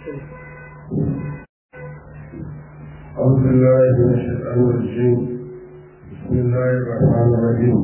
أعوذ بالله من الشيطان الرجيم بسم الله الرحمن الرحيم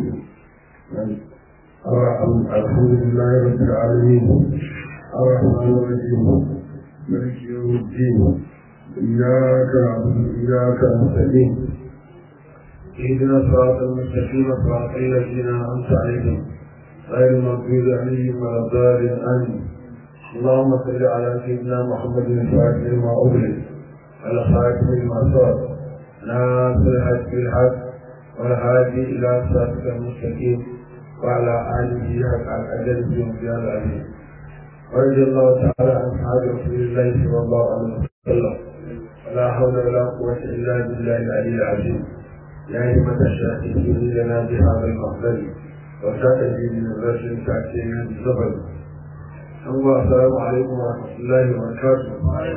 الحمد لله رب العالمين الرحمن الرحيم مالك يوم الدين إياك نعبد وإياك نستعين اهدنا الصراط المستقيم صراط الذين أنعمت عليهم غير المغضوب عليهم ولا الضالين آمين اللهم صل على سيدنا محمد الفاتح لما أغلق على خاتم المعصار ناصر الحق بالحق والهادي إلى صراطك المستقيم وعلى آله حق الأجل بمقدار العظيم ورضي الله تعالى عن أصحاب رسول الله صلى الله عليه وسلم ولا حول ولا قوة إلا بالله العلي العظيم يا همة الشاهدين لنا بهذا المحضر وسائل من الرجل تأتينا بالصبر الله السلام عليكم ورحمة الله وبركاته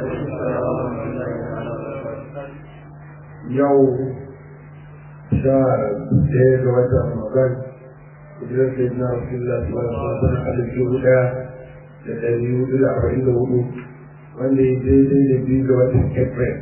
يوم شهر ɗaya ga watan Ramadan hijirar sai na Rasulullah sallallahu alaihi wasallam alif dubu ɗaya da ɗari hudu da arba'in da hudu wanda ya daidai da biyu ga watan April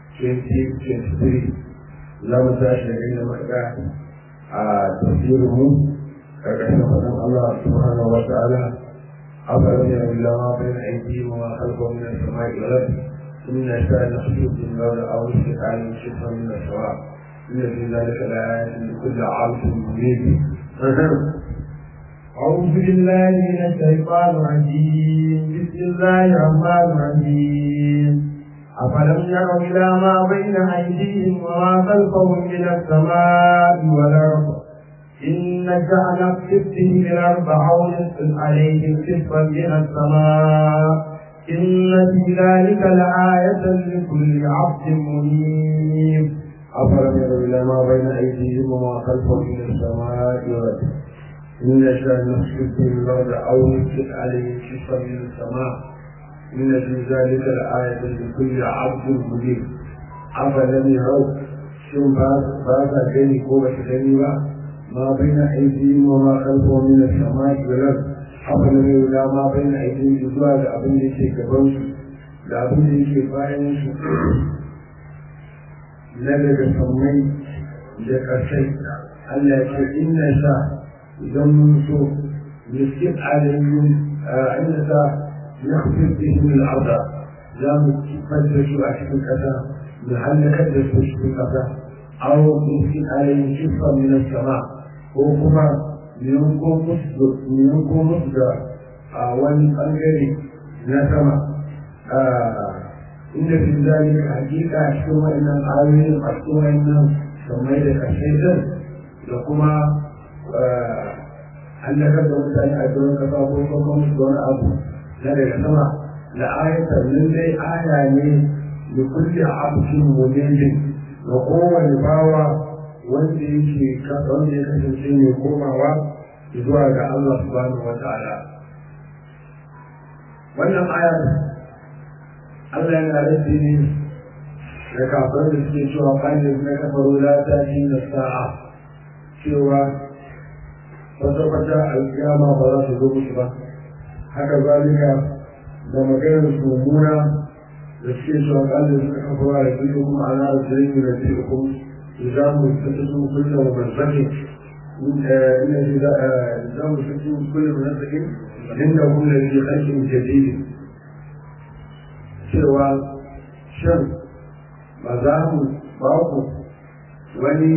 2023 za mu tashi da inda muka a tafsirin mu ƙarƙashin faɗin Allah subhanahu wa ta'ala أفلم يروا إلى ما بين أيديهم وما خلفهم من السماء والأرض إن نشاء نخسف بالنار أو نسكت عليهم شبرا من السواء إن في ذلك لآيات لكل عبد منيب أعوذ بالله من الشيطان الرجيم بسم الله الرحمن الرحيم أفلم يروا إلى ما بين أيديهم وما خلفهم من السماء والأرض إن جعل كفته الأرض أو نسقط عليهم كسفا من السماء إن في ذلك لآية لكل عبد منيب أفلم يروا إلى ما بين أيديهم وما خلفهم من السماء والأرض إن نشاء نسكت بهم الأرض أو نسكت عليهم كسفا من السماء إن في ذلك لآية لكل عبد منيب أفلم يروا شن باسا كيني كوبا كيني ما بين أيديهم وما خلفهم من السماء والأرض أفلم يروا ما بين أيديهم zuwa da abin da yake gaban su da abin da yake bayan su na daga sammai da ƙasai Allah ya ce inna sha idan mun so miskin alayhim inna sa nakhfif bihim al-arda za mu kifar da su a cikin ƙasa mu halakar da su cikin ƙasa aw miskin alayhim kifan min as-sama' ko kuma yanko musu da a wani ɓangare na sama inda fi zali hakika a cikin wa'annan ayoyin a cikin wa'annan sammai da kashe din da kuma hallakar da mutane a doron kasa ko kuma musu da wani abu na daga sama da ayatar lallai aya ne da kulle abin mulimin da kowane bawa wanda yake wanda ya kasance mai komawa zuwa ga Allah subhanahu wa ta'ala wannan ayar Allah yana rage ne da kafin da suke cewa bayan na kafaro la ta ji na sa'a cewa kwata-kwata alkiyama ba za su zo musu ba haka zalika da maganar su mummuna da suke cewa ƙalin suka kafa da kuma ana da zirin da zai kuma إذا مستقيم كل ممزق إن إذا مستقيم كل ممزق عنده الذي خلق جديد سوى شر مزام باطل وني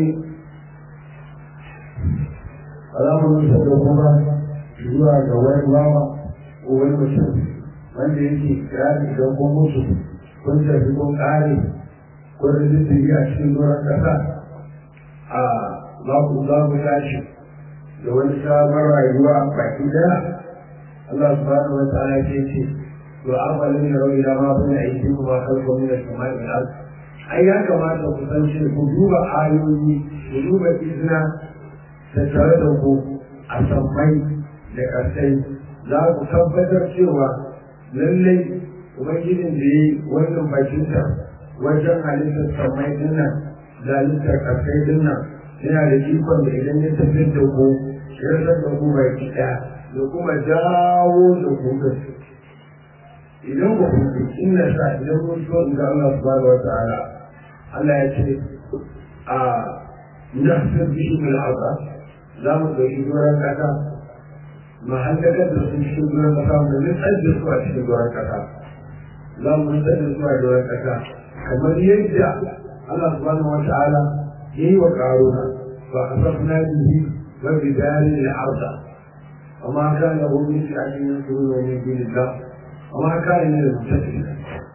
alamun nisa da kuma zuwa ga wani bawa ko wani mutum wanda yake kirari don ko musu kun tafi kun ƙare ko da zai a cikin doron ƙasa a za ku za ku tashi da wani sabon rayuwa baki daya Allah subhanahu wa ta'ala ce ce to amalin ya rawi ma bin aiki kuma kalko min as-sama'i wal ard ai ya kamata ku san shi ku duba ayoyi ku duba izina da tare da ku a sammai da ƙasai za ku tabbatar cewa lallai ubangijin da ya yi wannan bakinta wajen halittar sammai dinnan da halittar ƙasai dinnan yana da ikon da idan ya tafiyar da ku ya san da ku baki ɗaya da kuma jawo da ku idan ba ku inna sa idan mun so in ga Allah subhanahu wa ta'ala Allah ya ce a nahsir bihi bil arda za mu ɗauki doron kasa ma hallakar da su cikin doron kasa mu nutsar da su a cikin doron kasa za mu nutsar da su a doron kasa kamar yadda Allah subhanahu wa ta'ala ya yi wa ƙaruna fa asafna bihi wa bidari al-arda وما كان له من فئة ينصرون من دون الله وما كان من المتقين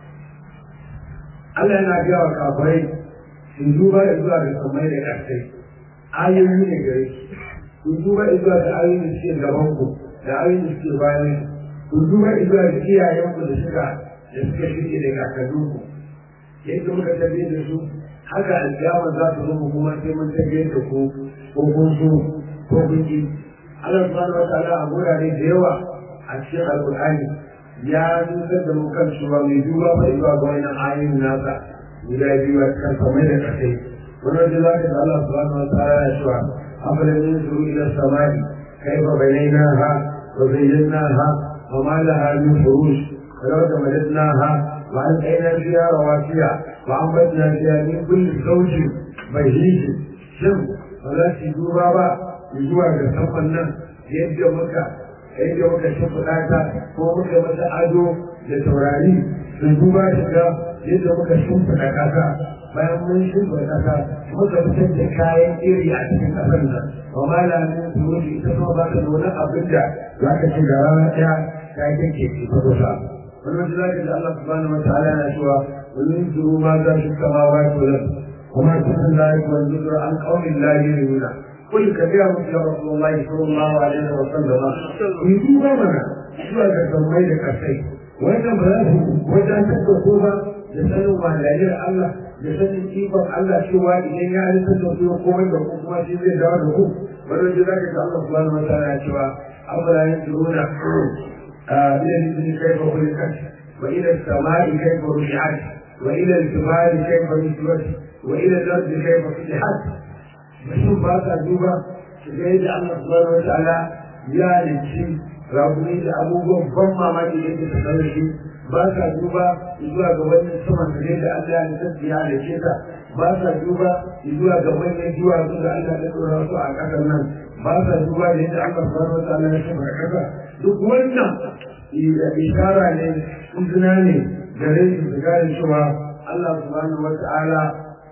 Allah yana gaya wa kafirai su duba zuwa ga samai da ƙarsai ayoyi ne gare su ku duba zuwa ga ayoyin da suke gaban ku da ayoyin da suke bayan ku duba zuwa ga iyayen ku da suka da suka shirye da kakannin ku yadda muka tafiye da su haka alƙiyama za ta zo mu kuma sai mun tafiye da ku ko kun so ko kun ki Allah subhanahu wa ta'ala a gurare da yawa a cikin alƙur'ani ya nusar da mu kan cewa mai duba fa zuwa ga wannan ayoyin nasa guda biyu a kan samai da kasai wannan da za ka ga Allah subhanahu wa ta'ala ya cewa afalan yanzuru ila samai kayfa banaynaha wa zayyanaha wa ma laha min furush ولو تمددناها وألقينا فيها رواسي وأنبتنا فيها من كل زوج بهيج شم ولا تدوبا با zuwa ga saman nan yadda muka yadda muka shimfiɗa ta ko muka mata ado da taurari sun duba shi ga yadda muka shimfiɗa ƙasa bayan mun shimfiɗa ƙasa muka fitar da kayan iri a cikin ƙasar nan ba ma la min surutu ita kuma ba ta da wani abin da za ka ci da rana ɗaya ta yi kake ci ta kusa wannan da za ka ji Allah subhanahu wa ta'ala yana cewa wani zuru ma za shi kama wa ya kula kuma sun la yi wani zuru an ƙaunin la yi nuna قل كبير مثل رسول الله صلى الله عليه وسلم يجوب منا zuwa ga sammai da kasai wannan ba za su wajen taɓa ko ba da sanin malayar Allah da sanin ikon Allah cewa idan ya halitta da su komai da ku kuma shi zai dawo da ku wannan da zaka ga Allah subhanahu wa ta'ala cewa afala yanzuruna ila al-jibali kayfa khuliqat wa ila as-sama'i kayfa rufi'at wa ila al-jibali kayfa nusibat wa ila al-ardi kayfa futihat mutum ba sa duba su ga yadda Allah subhanahu wa ta'ala ya halicci rabuni da abubuwan ban mamaki da yake tattare da shi ba sa duba zuwa ga wannan saman da yadda Allah ya halitta ya halicce ta ba sa duba zuwa ga manyan duwatsu da Allah ya dora su a ƙasar nan ba sa duba da yadda Allah subhanahu wa ta'ala ya shafa ƙasa duk wannan ishara ne izina ne gare su su gane cewa Allah subhanahu wa ta'ala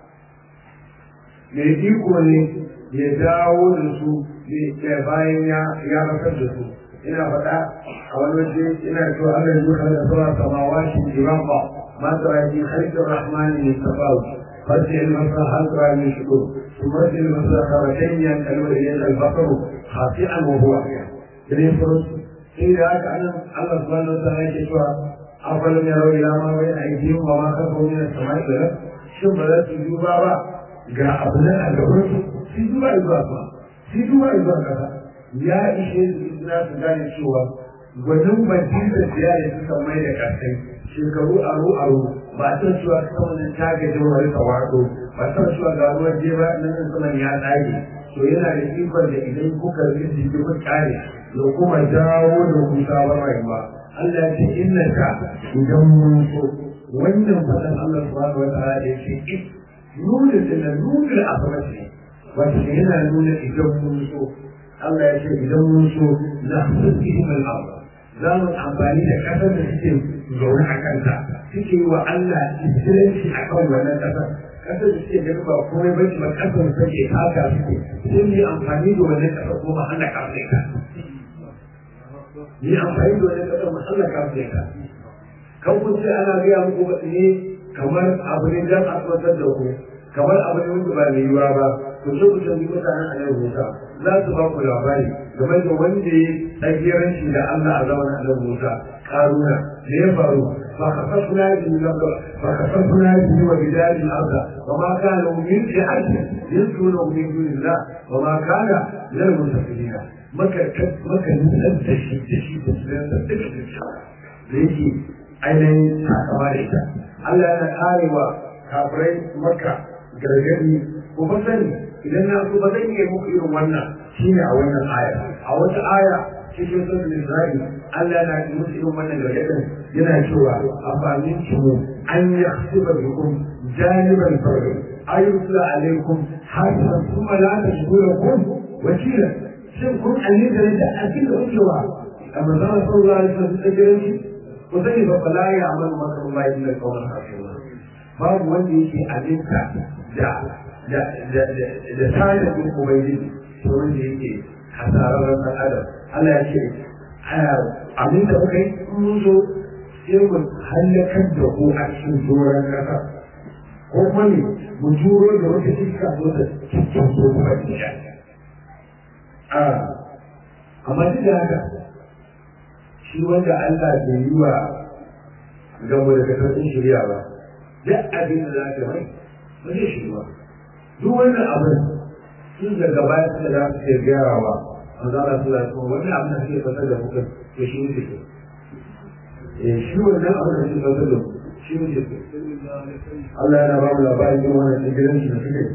mai iko ne ya dawo da su bayan ya rasar da su ina faɗa a wani waje ina cewa Allah ya zuwa da zuwa samawa shi jiran ba ma ta yi halittar rahmani ne ta bawu fasi ilmasa halkara min shukur kuma sai ilmasa karatain ya kalmar yin albasaru hafi'an wa huwa dare furus sai da haka anan Allah subhanahu wa ta'ala yake cewa afalam yarau ila ma bai aidihim wa ma kafaru min as-sama'i wal shin ba za su duba ba ga abu nan a gaban su su duba zuwa ba su duba zuwa kasa ya ishe su na su gane cewa gwanin bakin da siya da suka mai da kasai shekaru aro aro ba ta cewa ta wani tagajin wani tawado ba ta cewa ga ruwan jeba nan saman ya tsage to yana da ikon da idan kuka rinji kuka kare da kuma dawo da hutawar rayuwa Allah ya ce inna ka idan mun so wannan fadan Allah subhanahu wa ta'ala ya ce nuna da nuna a sama ce wata yana nuna idan mun so Allah ya ce idan mun so na hasasihim al-ardh za mu amfani da kasar da suke zaune a kanta suke yi wa Allah iskilanci a kan wannan kasar kasar da suke gani ba komai ba ba kasar da suke haka suke sun yi amfani da wannan kasar ko ma hana kafin ka yi amfani da wannan kasar ma hana kafin ka kan kun ce ana gaya muku wasu ne kamar abu ne dan a tsotar da ku kamar abu ne wanda ba mai yiwuwa ba to sai ku tambayi mutanen annabi Musa za su ba ku labari game da wanda ya tsagiranci da Allah a zaman annabi Musa karuna da ya faru فخسفنا به فخسفنا به وبدار الارض وما كان من فئه ينصرونه من دون الله وما كان من المنتصرين مكة مكة نسأل تشي تشي تسلم تشي ليكي ainihin takama da ita Allah yana karewa kafirai maka gargadi ko ba sani idan na so ba zan iya muku irin wannan shine a wannan aya a wata aya cikin sautin Isra'il Allah na yi musu irin wannan gargaɗin yana cewa amfanin mu an yi hasiba bikum janiban farko ayyusla alaikum hasiban kuma la ta shugura kun wakila shin kun alita da akin da wucewa amma zama sallallahu alaihi wasallam ta gare shi ku sani ba fala ya amalu maka Allah illa qawlan hasuna babu wanda yake alinta da da da da tare da ubangiji to wanda yake hasararren ɗan adam Allah ya ce abin da muka yi mun zo sai mu hallakar da ku a cikin doron ƙasa ko kuma ne mu turo da wata iska zo da cikin so kuma ɗaya a amma duk da haka shi wanda Allah bai yi wa gamo da kasar shirya ba duk abin da za ka mai ba zai shi ba duk wannan abin sun daga baya suka za su ke gyarawa an zara su da kuma wannan abin da suke fasar da mutum to shi ne ke eh shi wannan abin da suke fasar da shi ne ke Allah yana ba mu labarin yin wannan tsibirin shi da suke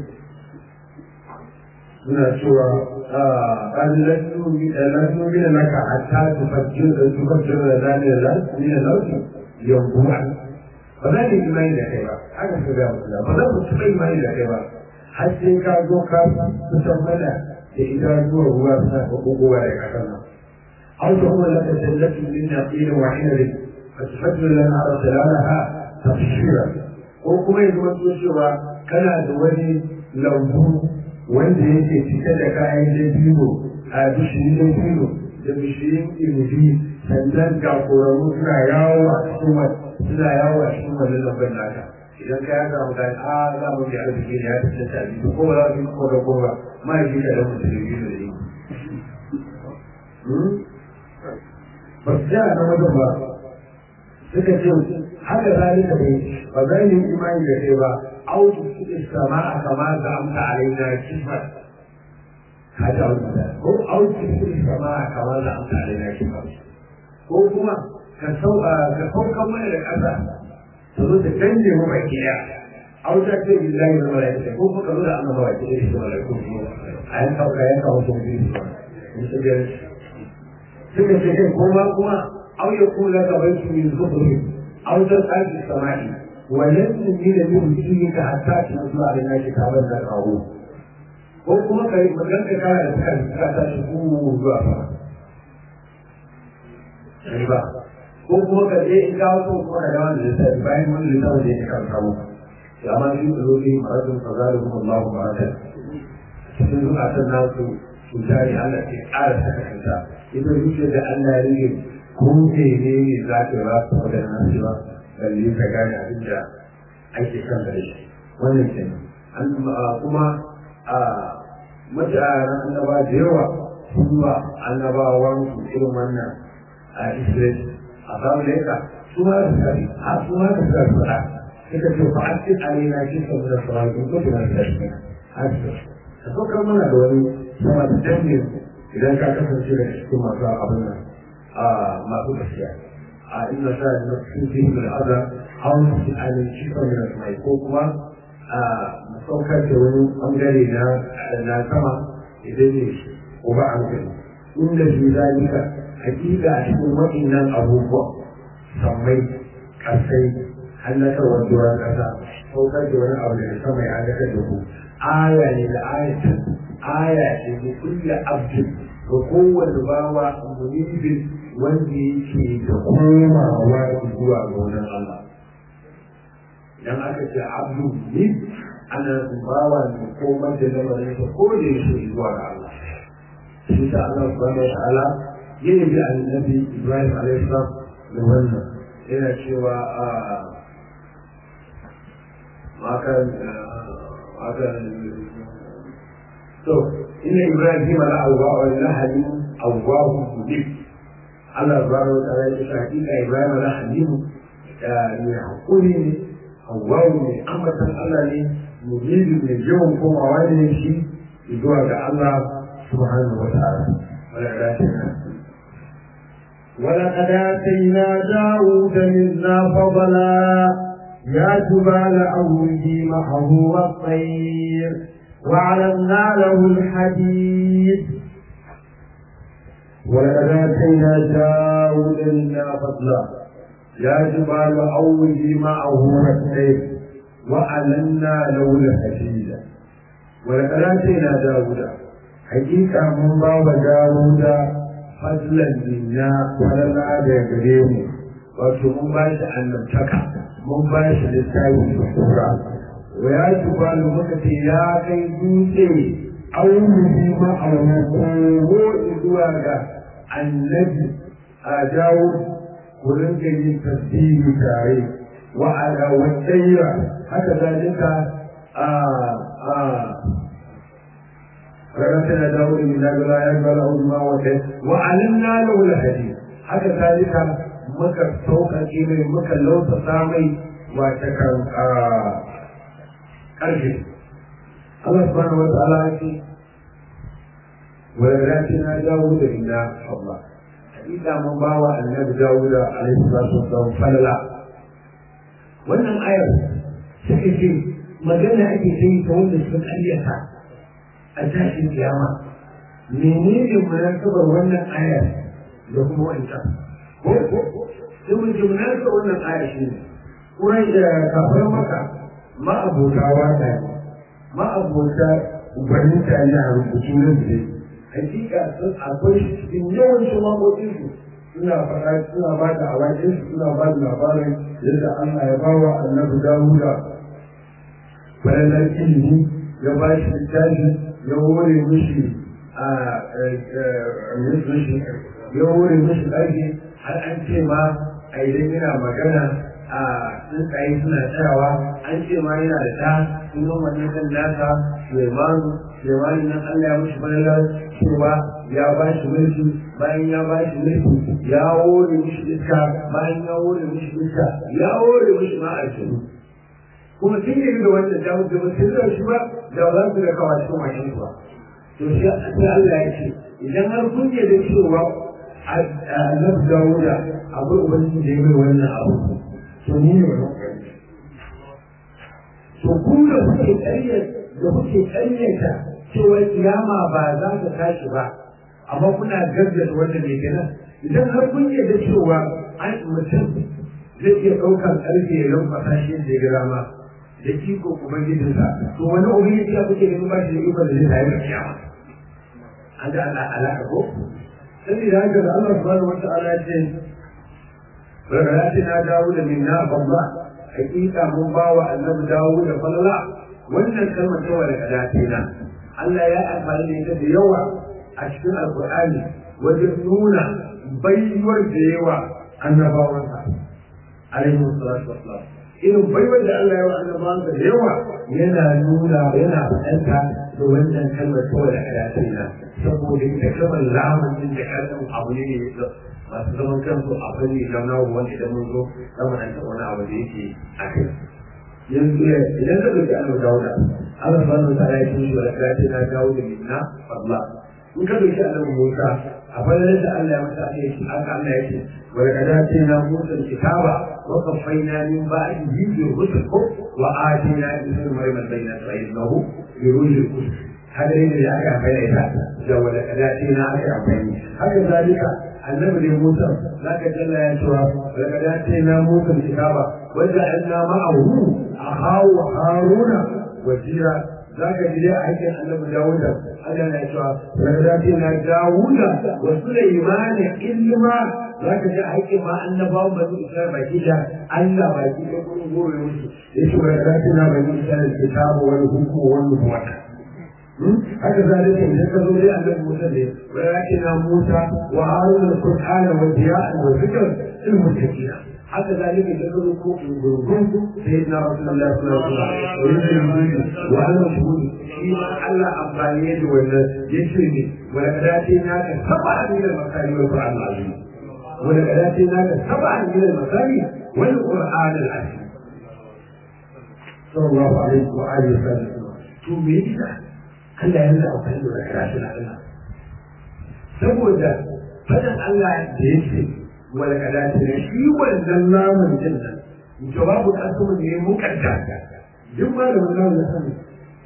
suna cewa قال لن نؤمن لك حتى تفجر تفجر لنا من الأرض ينبوعا فذلك إيمان لك هذا سبب الله فذلك تبقى إيمان لك har sai ka zo ka kusan mana da idanuwar ruwa suna buguwa da kasar nan. An ta kuma laka jannatu min naqilin wa hinarin fa tufaddilu lana arsalanaha tafsira ko kuma ya zama so cewa kana da wani lambu wanda yake cike da kayan dabino a bishiyin dabino da bishiyin inibi sannan ga koramu suna yawo a cikin suna yawo a cikin wannan lambar naka idan ka yaka mutane a za mu yi arziki ne ya fi ta abinci ko ba za su yi ko da ko ba ma yi ka da mutum da yi da yi ba su ja na wajen ba suka ce haka zalika bai ba za yi imani da kai ba autu suke sama a kama da amsa a raina kifar ka ji wani da ko autu suke sama a kama da amsa a raina kifar ko kuma ka saukan mana da ƙasa su zo da canje mu baki daya a wuta ce billahi da malaika ko kuma kazo da annaba baki da shi malaiku a yan kauka yan kawo sun biyu in su biyar suka ce kai kuma kuma au ya kula ga bai su yin zuburi au ta tsaki samai walan sun yi da yin jini ka hatta ki mutu a rina shi ka ban da kawo ko kuma ka yi magan ka kara da suka ka tashi ku zuwa sama ba ko kuma ka je in kawo ko kuma ka dawo da lissafi bayan wani lissafi da ya kan kawo ya ma shi tsoro ne maradun fazalin kuma Allahu ba'ata cikin zukatan nasu cuta ne Allah ke ƙara saka cuta ita zuciya da Allah ya rige ko ne ne za ta ba su wajen nasu ba balle ka gane abin da ake kan da shi wannan kenan an kuma a mutanen annaba da yawa sun ba annabawan su irin wannan a Israel a samu leka su ma da sari a su ma da sari fada suka ce fa an cin alina shi sa da sauran in ko tuna da shi har su ka saukar mana da wani sama da dangin idan ka kasance da cikin masu abin nan a masu gaskiya a inna sa na cikin fihi mai aza hawan su alin shi sa da mai ko kuma a saukar da wani bangare na na sama idan ne ko ba an gani inda shi zalika hakika a cikin waɗannan abubuwa sammai ƙasai hallakarwar duran ƙasa saukar da wani abu daga sama ya halakar da ku aya ne da ayatan aya ce da kulle abdin ga kowane bawa munibin wanda yake da komawa zuwa ga wani Allah idan aka ce abdu ne ana bawa ne komar da lamarin ko da yake zuwa ga Allah shi ta Allah subhanahu wa ta'ala yin bi annabi Ibrahim alaihi salam da wannan yana cewa a makan makan to inna Ibrahim la awwa wa la halim awwahu mudib Allah subhanahu wa ta'ala ya ce hakika Ibrahim la halim ne hakuri ne awwahu ne ambatan Allah ne mudib ne yawan komawa ne shi zuwa ga Allah subhanahu wa ta'ala ولقد آتينا داود منا فضلا يا جبال أوبي معه والطير وعلمنا له الحديد ولقد آتينا داود منا فضلا يا جبال أوبي معه والسيف وألنا له الحديد ولقد آتينا داود حقيقة من باب داود فضلا منا ولنا بيقريم wato mun ba shi annabtaka mun ba shi littafi da kura wa ya jubalu muka ce ya kai dutse aulihi ma'amu ko zuwa ga annabi a dawo ku rinka yin tasbihi tare wa ala wa tsaira haka zalika a a رغبت داود من لا يقبل أو ما وكيف وعلمنا له الحديث haka zalika muka sauƙaƙe mai muka lautasa mai wata kan ƙarfe Allah subhanahu wa ta'ala ya ce wa na dawo da inna Allah hakika mun ba wa annabi Dawud alaihi salatu wasallam falala wannan ayar suka ce magana ake yi ta wanda suka karyata a tashin kiyama menene munasabar wannan ayar da kuma wancan ko sai mun ji munasabar wannan ayar shi ne kurai da kafin maka ma'abota wata ne ma'abota gwaninta ne a rubutu na zai hakika sun akwai cikin yawancin mamokinsu suna faɗa suna ba da awakinsu suna ba da labarin yadda Allah ya bawa annabi Dawuda falalar ilimi ya ba shi littafi ya hore mishi a ya hore mishi ɗaki har an ce ma a idan yana magana a tsuntsaye suna tsayawa an ce ma yana da ta sunan wannan kan nasa Suleimanu Suleimanu nan Allah ya mishi falalar cewa ya ba shi mulki bayan ya ba shi mulki ya hore mishi iska bayan ya hore mishi iska ya hore mishi ma aljanu kuma sun yi da wannan da mutum ba sun da shi ba da ba za su da kawo cikin mashin ba to shi sai Allah ya ce idan har kun yi da cewa annabi Dawuda akwai ubangiji da ya mai wannan abu to ni ne wannan to ku da kuke ƙaryata da kuke ƙaryata cewa kiyama ba za ta tashi ba amma kuna gaggata wannan ne kenan idan har kun yi da cewa an mutum zai iya ɗaukar ƙarfe ya lamfasa shi da ya gira ma da iko ubangijinsa to wani ubangiji ya kuke ganin ba shi da iko da zai tayar da kiyama an ga ala alaka ko saboda haka da Allah subhanahu wa ta'ala ya ce na dawo da minna babba hakika mun ba wa annabi dawo da falala wannan kalmar ta wa daga na Allah ya amfani da ita da yawa a cikin alkur'ani wajen nuna baiwar da yawa annabawansa alaihi salatu wassalam irin baiwar da Allah ya wa annabawansa da yawa yana nuna yana faɗanta da wannan kalmar ta wa daga na saboda ita kalmar lamarin da kalmar abu ne ne masu zaman kansu a fanni na nawo wanda idan mun zo zama nan wani abu da yake a kai yanzu idan ka ɗauki annabi dawuda Allah subhanahu wa ta'ala ya ce shi wa lakati na dawo da minna fadla in ka ɗauki annabi Musa a fannin da Allah ya masa ya ce haka Allah ya ce wa lakati na Musa kitaba wa qaffayna min ba'dihi bi rusul wa atina isa maryam bayyana innahu bi rusul qudus haka ne da aka amfani da ita da wa lakati na aka amfani haka zalika annabi ne Musa zaka jalla ya cewa daga dace na Musa kitaba wanda anna ma'ahu akhahu Haruna wajira zaka ji a aikin annabi Dawuda Allah na cewa daga dace na Dawuda wa Sulaiman ilma zaka ji aikin ma annabawan bani Isra'ila baki da Allah baki da gurin gore musu yace daga dace na bani Isra'ila kitabu wal hukmu wal nubuwata haka zalika idan ka zo dai annabi Musa ne wa yakina Musa wa Harun al-Qur'ana wa diya'an wa zikr lil muttaqin haka zalika idan ka zo ko gurgun sayyidina Rasulullah sallallahu alaihi wasallam wa ana shuhud shi ma Allah amfani da wannan yace ne wa kadati na ka saba min al-makari wa Qur'an al-azim wa kadati na ka saba min al-makari wal Qur'an al-azim sallallahu alaihi wa alihi wasallam to me yasa Allah ya nuna amfani da karatu na Allah. Saboda fadan Allah da ya ce wal kadati ne shi wannan namun din nan jawabu asmu ne mukadda duk malamin nan na sani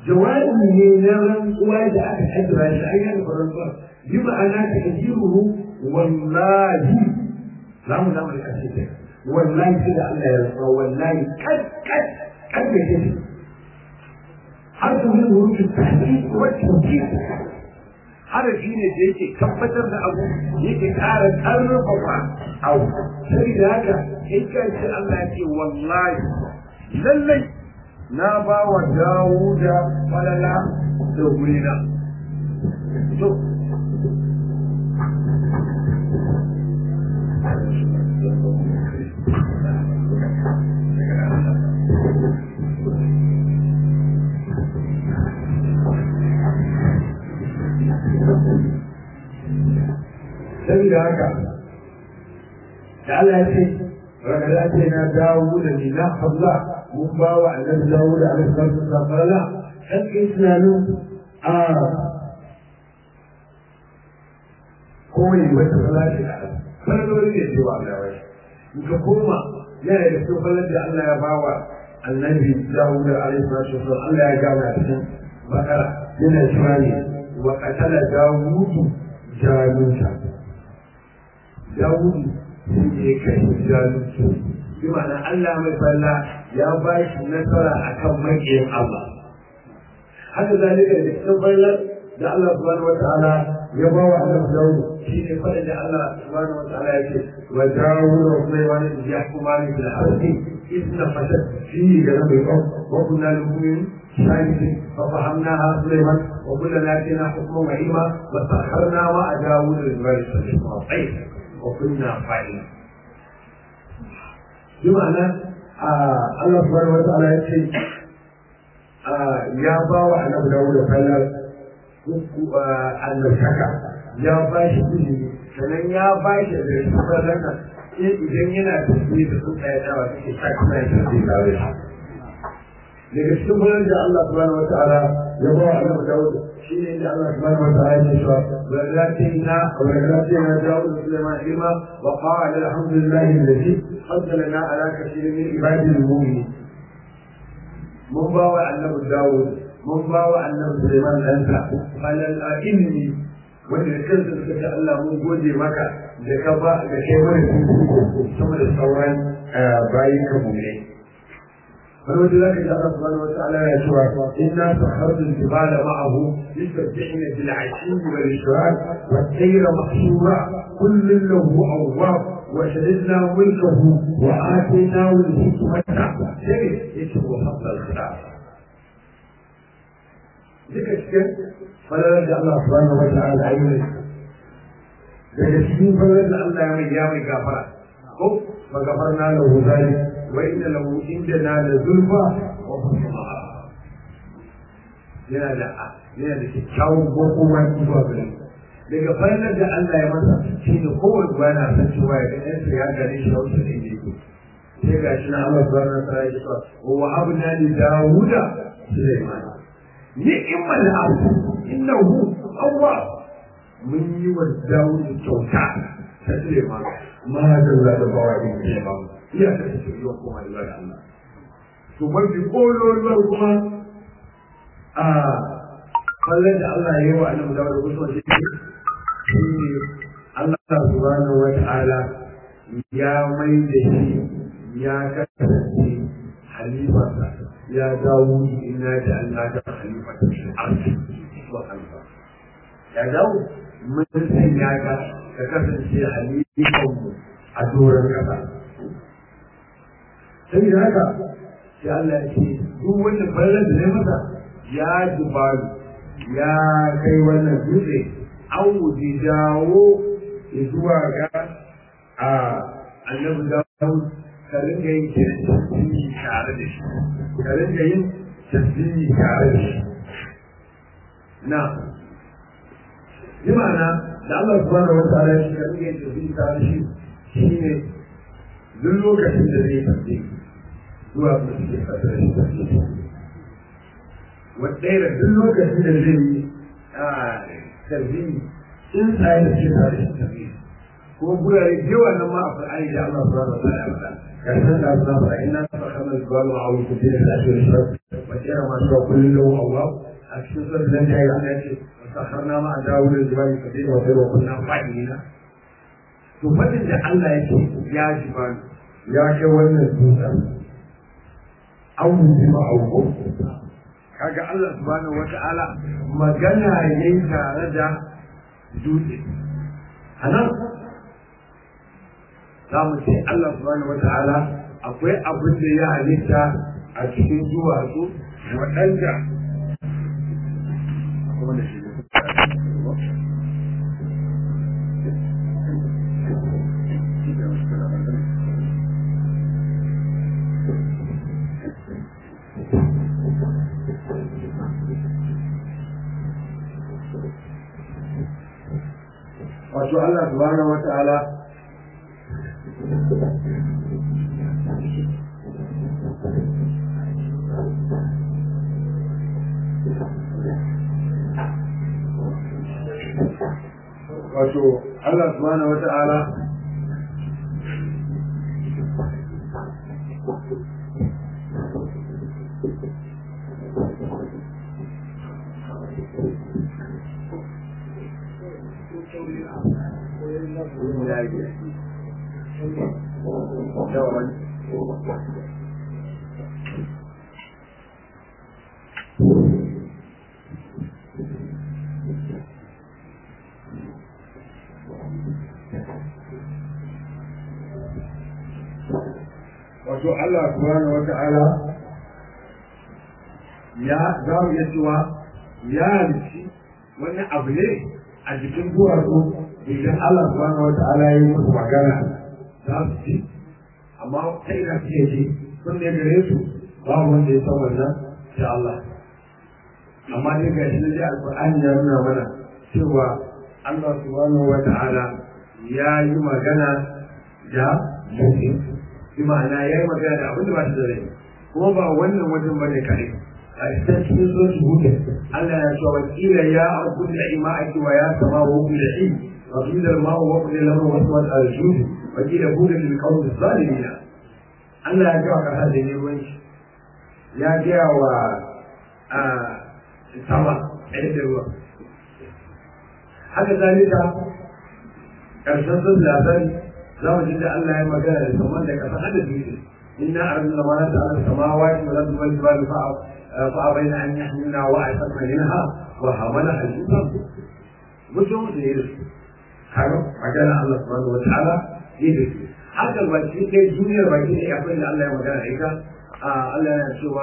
jawabi ne na rantsuwa da aka kaddara shi ai yana rantsuwa bi ma'ana ta kajiruhu wallahi za mu zama da kashe ta wallahi sai da Allah ya rantsuwa wallahi kad kad kad da ke har su yi wurin tafi wacce ke harafi ne da yake tabbatar da abu yake ƙara ƙarfafa abu sai da haka in ka ce Allah ya ce wallahi lallai na ba wa Dawuda falala da gurina to saboda haka da Allah ya ce ragada ce na dawo da ni na habla mun ba wa annabi dawo da alaihi salatu wasallam kan kai tunanin a koyi wata salati da Allah farkon ne cewa Allah ya wai in ka koma yana da cikin fallar da Allah ya ba wa annabi dawo da alaihi salatu wasallam Allah ya gama cikin bakara yana cewa ne wa qatala dawudu jaluta Dawudu sun je kai zalunci bi ma'ana Allah mai falla ya ba shi nasara akan maƙiyin Allah haka zalika da cikin fallar da Allah subhanahu wataala ya ba wa Allah Dawud shi ne fadin da Allah subhanahu wataala ya ce wa Dawud wa Sulaiman yahkumani fil ardi isna fasad fi garabi wa kunna lil شاهد ففهمناها سليمان وكلنا اتينا حكما وعلما وسخرنا مع داوود الجبال السبع والطير وكنا فاعلين بمعنى آه الله سبحانه وتعالى يقول آه يا باوى أن أبو داود فلا annabtaka ya ba shi ilimi sannan ya ba shi da sufar rana idan yana tafiye da sun tsaye dawa suke sa kuma ya tafiye tare shi daga cikin wurin da Allah subhanahu wa ta'ala ya ba wa annabi Dawud shine inda Allah subhanahu wa ta'ala ya ce wa lalatina wa lalatina Dawud da Sulaiman ilma wa qala alhamdulillahi alladhi faddalana ala kathirin min ibadihi almu'minin mun ba wa annabi Dawud mun ba wa annabi Sulaiman ɗansa falal ilmi wanda da kansa suka ce Allah mun gode maka da ka ba da kai mana sama da sauran bayin ka mu'minai فلو ذلك الله سبحانه وتعالى يشوى إنا سخرنا الجبال معه يسبحن بالعشي والإشراك والسير محشورا كل له أواب وشددنا ملكه وآتيناه الحكمة شيء يشبه حق الخلاف ذكر فلا رجع الله سبحانه وتعالى عيونه daga cikin farar da Allah ya mai ya mai gafara ko fa gafarna lahu zalik wa inna lahu indana la zulfa wa husna yana da yana da kyakkyawan goma zuwa gare daga farar da Allah ya masa shi ne kowane ruwa na san cewa ya ga ɗansa ya gane shi a wasu da yake sai ga shi na Allah subhanahu wa ta'ala ya ce wa habna li dawuda sulaiman ni'mal abd innahu awwab mun yi wa dawudu kyauta ta sulaiman ma da za da bawa yin sulaiman iya da shi yiwa kuma da zai Allah to mafi kololuwar kuma a kallon da Allah ya yi wa annabi dawud da kusa shi ne Allah subhanahu wa ta'ala ya mai da shi ya kasance halifarsa ya dawo ina da Allah da halifa ta shi arzi wa halifa ya dawo mun sanya ka ka kasance halifan mu a doron kasa sai da haka sai Allah ya ce duk wanda bayan da zai masa ya dubaru ya kai wannan dutse an wuce dawo zuwa ga a annabi dawo ka ringa yin tasbihi tare da shi ka ringa yin tasbihi tare da shi na bi ma'ana da Allah subhanahu wa ta'ala shi ka ringa yin tasbihi tare da shi shine duk lokacin da zai tasbihi zuwa ga shi ka tare da tasbihi wadda da duk lokacin da zai yi tasbihi in tsaye da shi tare da tasbihi ko gurare da yawa nan ma a Qur'ani da Allah subhanahu wa ta'ala ya faɗa كان الله فإنا فخذنا الجبال وعوض كثير من الأشهر الشرق وكان ما شاء كل له الله أكشف لن يعني وسخرنا مع داود الجبال كثير وخير وكنا فاعلين to fadin da Allah ya ce ya ji ba ya kai wannan dutsen an wuce ma auko kaga Allah subhanahu wata'ala magana yayi tare da dutse anan za mu ce Allah subhanahu wata'ala akwai abin da ya halitta a cikin duwatsu waɗanda wato Allah subhanahu wata'ala wato Allah subhanahu wata'ala wato Allah subhanahu wa ta'ala ya za mu iya cewa ya halici wani abu ne a jikin duwatsu idan Allah subhanahu wa ta'ala ya yi musu magana za su ci amma ta ina suke ji sun ne gare su babu wanda ya san wannan sai Allah amma dai ga shi da alƙur'ani ya nuna mana cewa Allah subhanahu wa ta'ala ya yi magana da mutum bi ma'ana ya yi magana da abin da ba shi da rai kuma ba wannan wajen ba ne kare a cikin cikin sosu hudu Allah ya cewa wakila ya abu da ima'aki wa ya sama wa hukun da shi wa fi da ma'u wa kuma lamar wasu wata alshudu wakila hudu da kawo da zalimina Allah ya gawa kasa da neman shi ya gaya wa sama ɗaya da ruwa haka zalika ƙarshen sun labari za mu ji da Allah ya magana da saman da kasa hada dutse inna arzuna ma ta ala samawati wal ardi wal jibali fa fa abaina an yahmilna wa asfalna minha wa hamala al-insan mutum da yake kaga magana Allah subhanahu wa ta'ala yake haka ba shi kai duniyar baki ne akwai da Allah ya magana da ita Allah ya cewa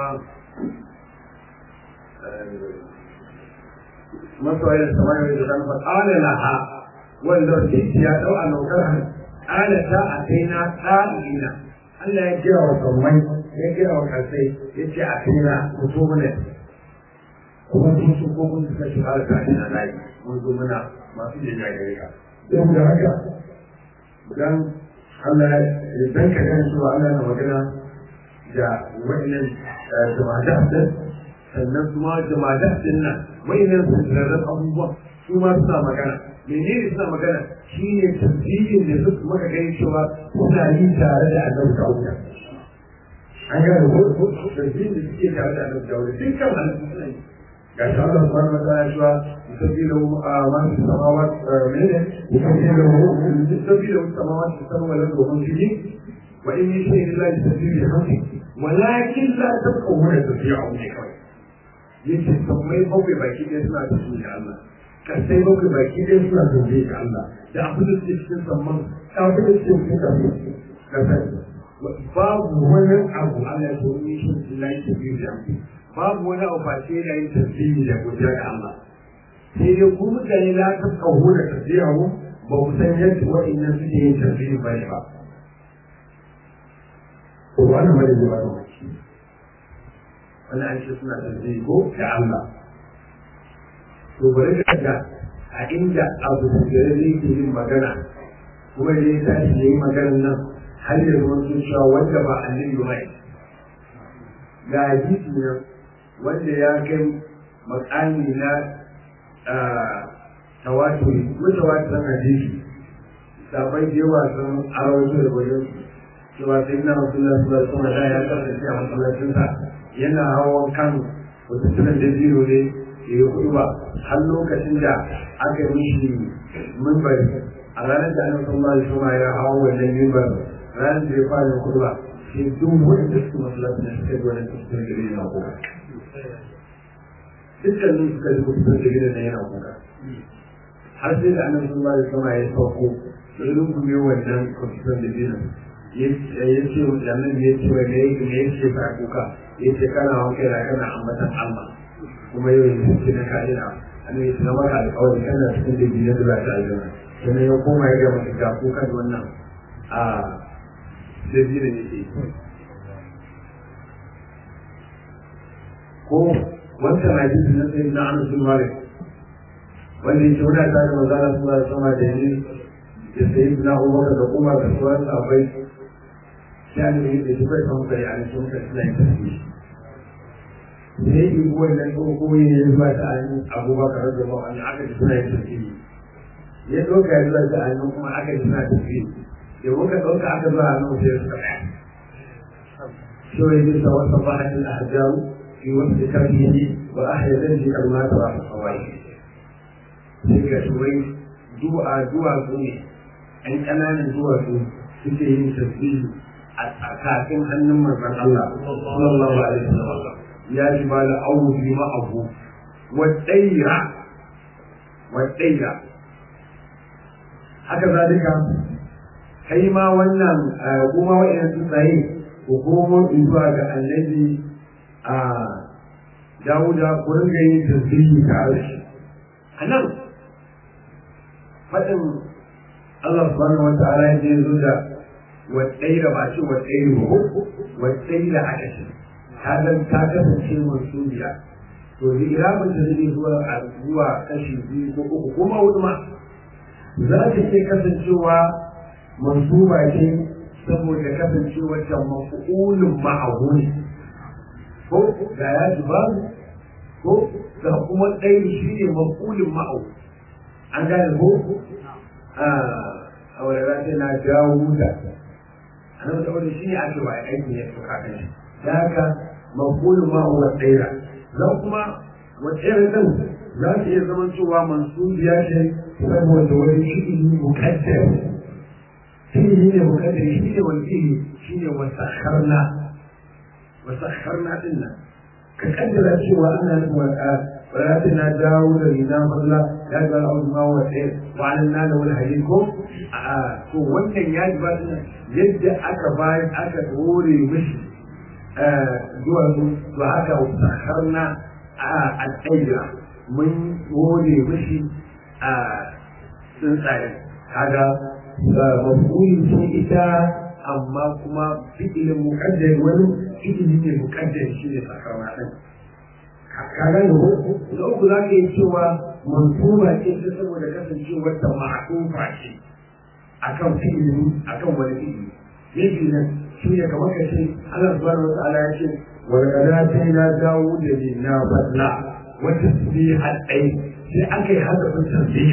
masoyi da samari da zan fa qala laha wanda ya dau a lokacin alata a kai na ƙa'ina Allah ya kira wa sammai ya kira wa kasai ya ce a kai na mutu mana kuma sun su ko kun suka shiga alata ina layi mun zo muna masu jin gare ka don da haka dan Allah ya dan ka gan su Allah na magana da wannan jama'a din sannan kuma jama'a din nan wayannan sun rarraba abubuwa su ma suna magana menene suna magana shi ne tasbihin da suka maka gani cewa suna yi tare da annabi Dawuda an ga da ko tasbihin da suke tare da annabi Dawuda dukkan halittu suna yi ga shi Allah subhanahu wa ta'ala cewa yusabbihu ma fi samawati menene yusabbihu yusabbihu samawati sab'a wal ardi wa man fihi wa in min shay'in illa yusabbihu bihamdihi walakin la tafqahuna tasbihahu ne kawai yace sammai bakwai baki ɗaya suna tasbihi da Allah kasai bakwai baki ɗaya suna zaune ga Allah da abin da suke cikin samman da abin da suke cikin kasai kasai babu wani abu Allah ya so ni shi Allah ya tafi da babu wani abu ba sai da yin tasbihi da godiya ga Allah sai dai ku mutane la ta kawo da tasbihu ba ku san yadda wa'annan suke yin tasbihi ba ne ba ko wani mai da ba wani an ce suna tasbihi ko da Allah to bari ka ga a inda abu da zai ke yin magana kuma da ya tashi ya yi maganar nan har ya zama sun cewa wanda ba annabi ba ga hadisi nan wanda ya kai makami na tawaturi mutawatiran hadisi sabai da yawa sun arawato da wajen cewa sai na rasulullah sallallahu alaihi wasallam ya kasance a masallacinsa yana hawan kan wata tunan da biyu ne ya yi kuɗi ba har lokacin da aka yi mishi mimbari a ranar da annabi sallallahu alaihi wasallam ya hawo wannan mimbar ranar da ya fara kurba sai duk wanda suke masallaci ne suka zo wannan cikin gari na kuka dukkanin suka ji cikin gari na yana kuka har sai da annabi sallallahu alaihi wasallam ya sauko ya rungume wannan kwamfutan da dinin ya ce wa annabi ya ce wa me me yake ba kuka ya ce kana wanke da kana ambatan Allah kuma yau yanzu ce na ka'ida annabi ya maka alƙawari kana cikin da biyu da za ta aljanna sannan ya koma ya ga maka ga kuka da wannan a da dinin yake ko wancan hadisi na sayyid na Anas bin Malik wanda yake wani ta da manzala sallallahu alaihi wasallam da ni da sayyid na Umar da Umar da sauran sahabbai ya ne da shi bai san kai an sun ka sai ta shi sai yi wannan ko ko ne ya zuwa ta an Abubakar radiyallahu anhu aka ji suna yin tafiye ya doka ya zuwa ta an kuma aka ji suna tafiye da muka dauka aka zuwa nan sai suka tsaya shi wai ne sa wasa bahatin ahjaru في وقت كرهه وأحيا ذنبي كما ترى في الصوائب تلك شوي دعاء دعاء سنة أن أمان دعاء سنة yin tasbihi a kafin hannun manzon Allah sallallahu alaihi wasallam ya ji ba da awu bi ma abu wa tsaira wa tsaira haka zalika kai ma wannan kuma wa'in tsuntsaye hukumar zuwa ga annabi a Dawuda ku ringa yin tasbihi tare da shi. A nan faɗin Allah subhanahu wa ta'ala ya je zo da waddaira ba ce waddaira ba waddaira aka ce ta zan ta kasance mansubiya to da iramin da zai zuwa a zuwa kashi biyu ko uku ko ma hudu ma za ta ce kasancewa mansuba ce saboda kasancewar ta mafi'ulun ma'ahu ne ko da ya ji ba ko da kuma ɗaya shi ne makulin ma'au an gane ko a wani rafi na jawo da a nan da wani shi ne ake wa aiki ya fi kakan shi da haka makulin ma'au wa ɗaya zan kuma wa ɗaya ɗin za su iya zama cewa mansubiya ce saboda wani fi'ili mukaddar fi'ili ne mukaddar shi ne wani fi'ili shi ne wasa harna وسخرنا لنا كقدر سوى أن ولكن داود لنا فضلا لا قال أعوذ ما هو خير وعلنا له الهديكم to wannan ya ji ba yadda aka bayan aka dore mishi zuwa su to haka sakarna a tsaira mun dore mishi a tsuntsayen kaga mafuli ce ita amma kuma fi'ilin muƙaddar wani ilimi ne mukaddar shi ne sakarwa ɗin. Kaga da na uku za ka yi cewa mansuba ce ta saboda kasancewar ta ma'atufa ce a kan fi'ili a kan wani fi'ili. Yake nan shi ne kamar ka ce Allah subhanahu wa ta'ala ya ce wa laqad atayna dawuda minna fadla wa tasbihan ay sai aka yi hadafin tasbih.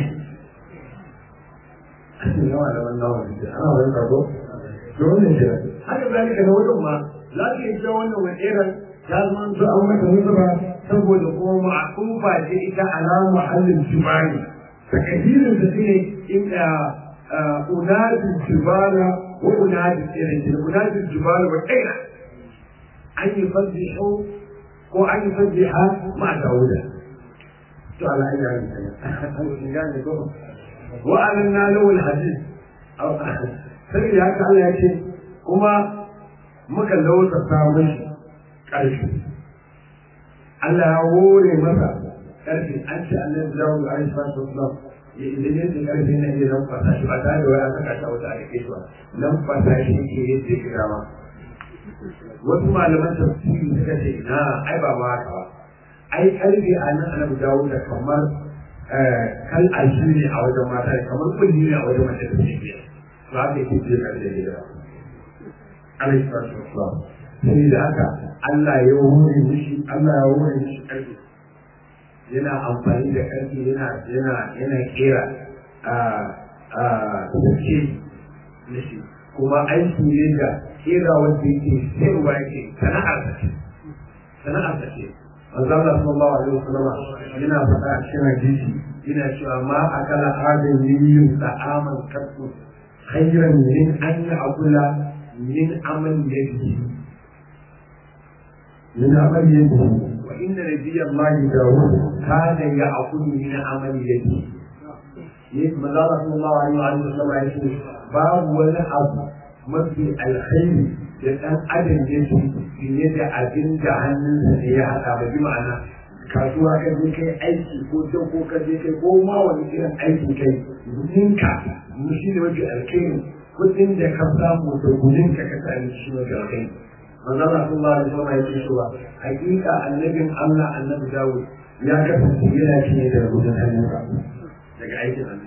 Yawa da wannan wani ana wani kago. To wannan shi haka zalika na wajen ma za ka yi cewa wannan wajeran ta zama su an mata nuzuba saboda kuma ma'atufa ce ita alama mahallin jibali takadirin da shine inda unadin jibala wa unadin tsirin unadin jibala wa kaina an yi fasihu ko an yi fasiha ma dauda to ala ina ne gane ko wa alanna lawal hadith sai ya ka Allah ya ce kuma muka lauta samun ƙarfi Allah ya hore masa ƙarfi an ce Allah ya dawo da Aisha sallallahu alaihi ya idan yadda ƙarfi na iya lamfasa shi ba tare da wani saka ta wata ake ba lamfasa shi ke yadda ya dama wasu malaman tafsiri suka ce na ai ba ma haka ba ai ƙarfi a nan annabi dawo da kamar kal alshi ne a wajen mata kamar kulli ne a wajen mace da take to haka yake ce ƙarfi da yawa alaihi salatu wassalam sai da haka Allah ya wuri mishi Allah ya wuri mishi ƙarfi yana amfani da ƙarfi yana yana yana kera a a ce mishi kuma aiki ne da kera wanda yake sayarwa yake sana'ar ta ce sana'ar ta ce manzo Allah sallallahu alaihi wasallam yana faɗa a cikin hadisi yana cewa ma akala adam yin ta'aman kasu khayran min an ya'kula min amal yadihi min amal yadihi wa inna nabiyallahi dawud kana ya'kulu min amal yadihi ne manzo Allah sallallahu alaihi wasallam ya ce babu wani abu mafi alkhairi da ɗan adam ya ci fiye da abin da hannunsa ne ya haɗa ba bi ma'ana kasuwa ka je kai aiki ko can ko ka je kai ko ma wani irin aiki kai gudunka shi ne mafi alkhairi kudin da ka samu da gudunka ka sami shi mafi alkhairi manzon Allah sallallahu alaihi wasallam ya ce cewa hakika annabin Allah annabi Dawud ya kasance yana cinye da gudun hannunsa daga aikin Allah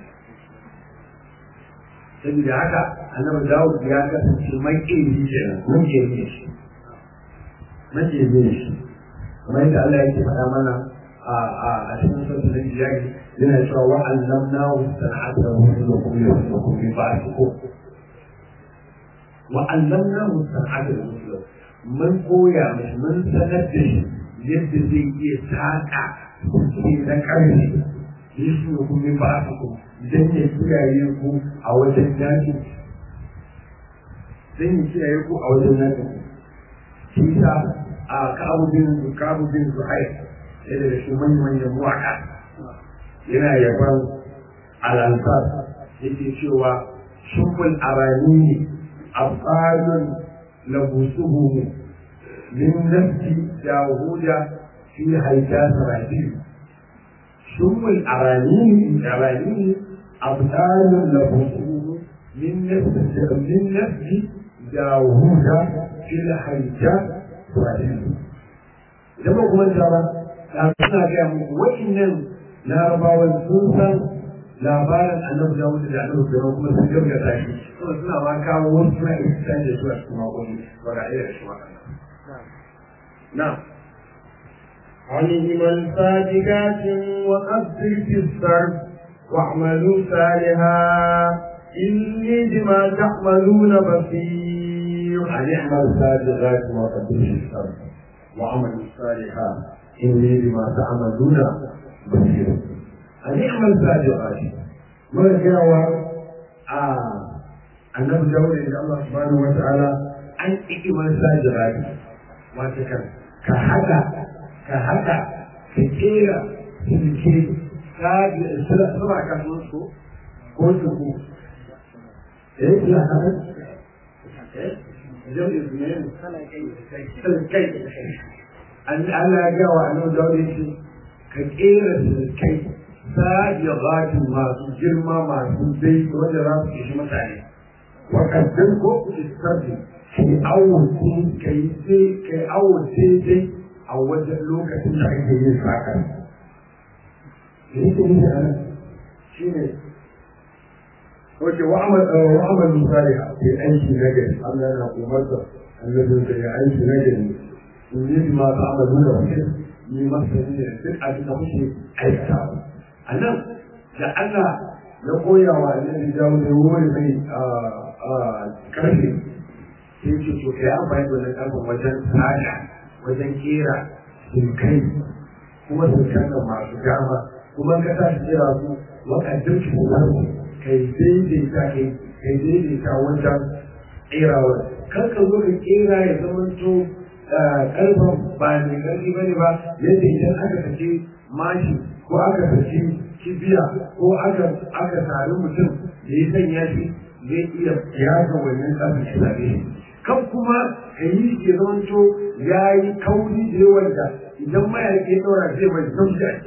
saboda haka annabi Dawud ya kasance mai ilimi kenan mun ke ne shi mun ke ne shi kamar yadda Allah yake faɗa mana a a a cikin sautin da jiyari yana cewa wa allamnahu sana'ata wa lakum lakum bi ba'dikum wa allamnahu sana'ata wa mun koya mishi mun sanar da shi yadda zai iya saƙa ke na ƙarfi yesu da kuma ba su ku don ya kiyaye ku a wajen yaki don ya kiyaye ku a wajen yaki shi sa a kabubin kabubin zuhair ya daga shi manyan manyan muwaka yana yaban al'ansar yake cewa shukul arani ne afalun labusuhu min nafsi dahuda fi haita sarajin ثم الأراني الأراني أبطال له من نفس من نفس داوود في الحياة والعلم لما كنت ترى أنا كان وإن larabawan sun san labarin annabi Dawud da annabi Sulaiman kuma sun gaba da shi kuma suna ma kawo wasu suna isa da su a cikin waƙoƙi ba ga iya da shi na'am عليهما الفاتحات وأبصر في الصرف واعملوا صالحا إني بما تعملون بصير أن اعمل سابغات وقدر الشر وعمل صالحا إني بما تعملون بصير أن اعمل سابغات ما جاوى annabi dawud da Allah subhanahu wa ta'ala an ikiman sajirati wata kan ka haka ka haka ka kera silke ka sura ka sun so ko su ku eh ya haka eh idan izinin silkai an Allah ya ga wa annabi dawud yace ka kera silkai sajirati masu girma masu dai wanda za su kishi mutane wakaddan ko istardi kai awon kai sai kai awon daidai a wajen lokacin da ake yin saka da yake nufi a nan shi ne wace wa'amal misali a ke aiki na gari Allah yana umarta annabin da ya aiki na gari in yi bi masu amalu da wani yi masa ne duk abin da kuke aikatawa a nan da Allah ya koya wa annabi jawo da wuri mai karfe sai ce to kai amfani da wannan karfin wajen tsada wajen kera sulkai kuma sulkan da masu dama kuma ka tashi kera su wakadin su kai daidaita kai kai daidaita wajen kerawa kan ka zo ka kera ya zama to karfin ba mai karfi bane ba yadda idan aka sake mashi ko aka sake kibiya ko aka aka sari mutum da ya sanya shi zai iya yaga wannan ƙasar shi zaɓe shi kan kuma ka yi ke zamanto ya yi kauri da yawan da idan mayaƙi ya ɗaura zai mai sauki a